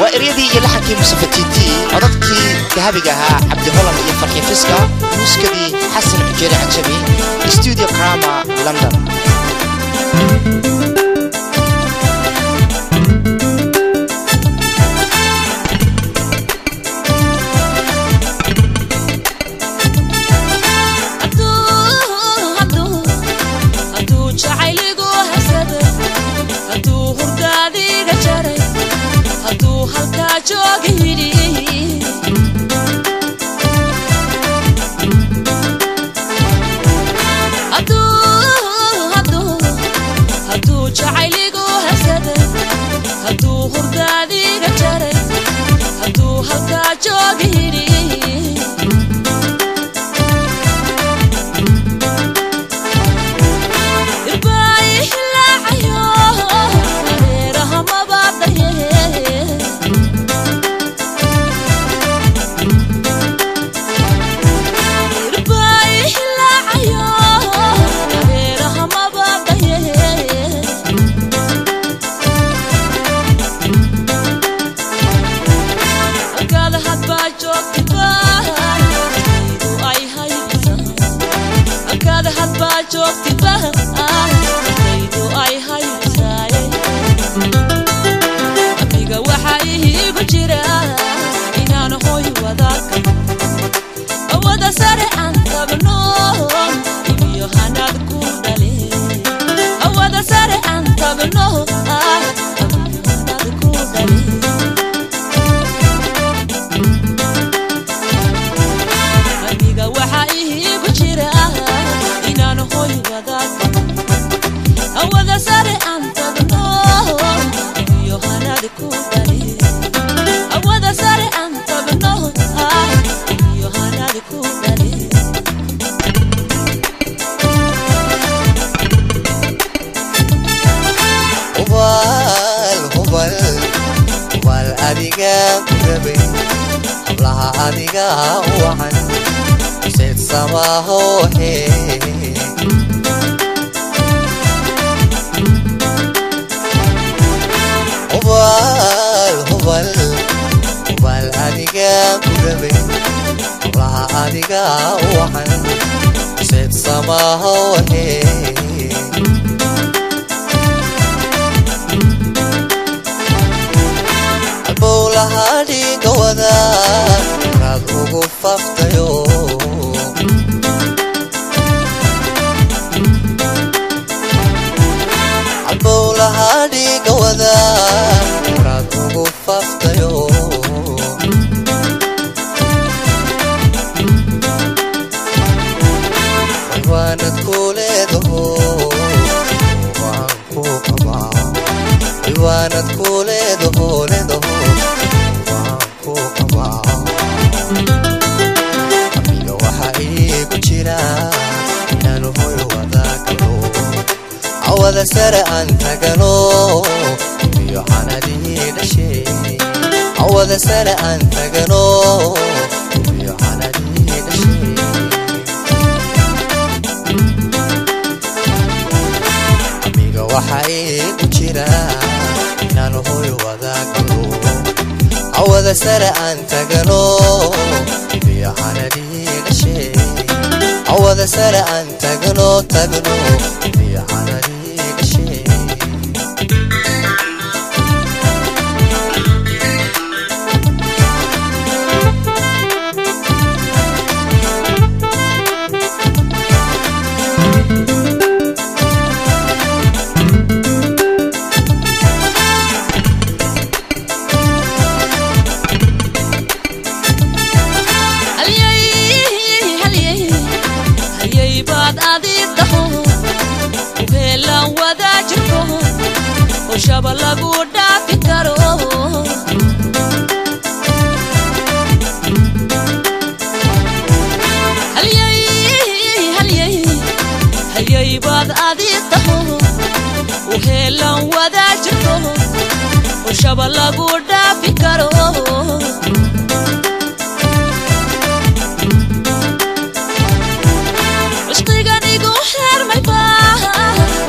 waa eryadii iyo laxankii musafatiiti codadkii dahabiga ahaa cabdi holan iyo farxi fiska muusikadii xasan xujeere cajabi studio crama london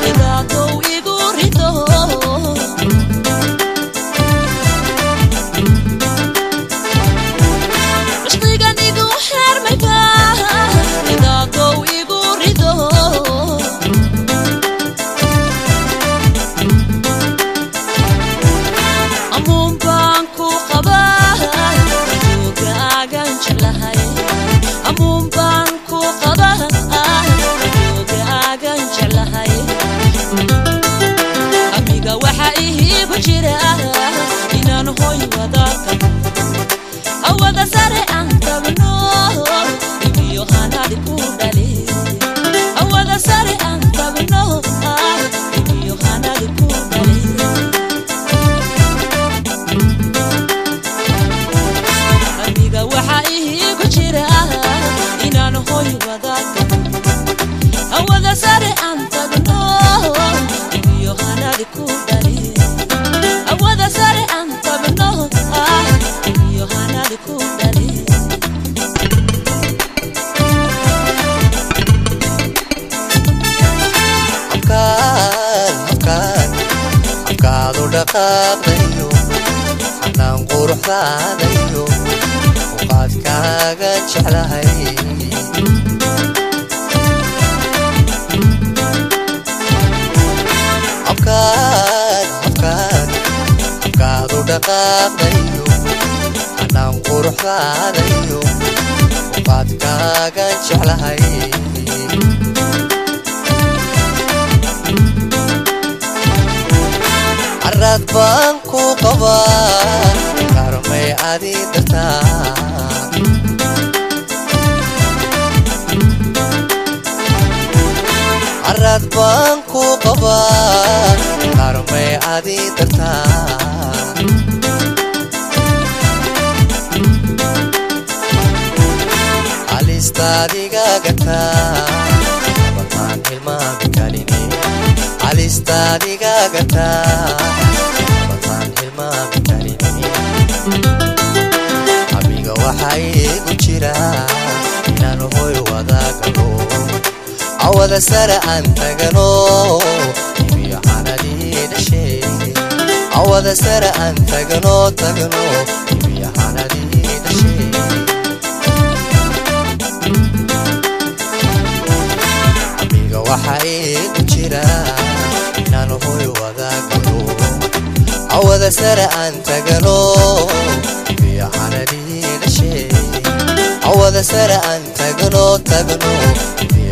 igu rido dhaqaaqdayo xanaan quruxdaadayo uqaadkaaga jeclahay abkaad abkaad abkaadu dhaqaaqdayo xanaan quruxdaadayo uqaadkaaga jeclahay caraad baan ku qabaa karmay adi dartaa caraad baan ku qabaa karmay adi dartaa alistaadiga gataa bataan hilmaami kaline alistaadiga gataa bataan hilmaami kaline amiga waxaa iigu jira inaan hoy wadaagalo awada sare aan tagano imiyo xanadii dhashee awada sare aan tagano tagano imiyo xanadii dhashee amiga waxaa iigu jira inaan hoy wadaagalo awada sare aan tagano imiyo xanadii dhashee awada sare aan tagano tagano imiyo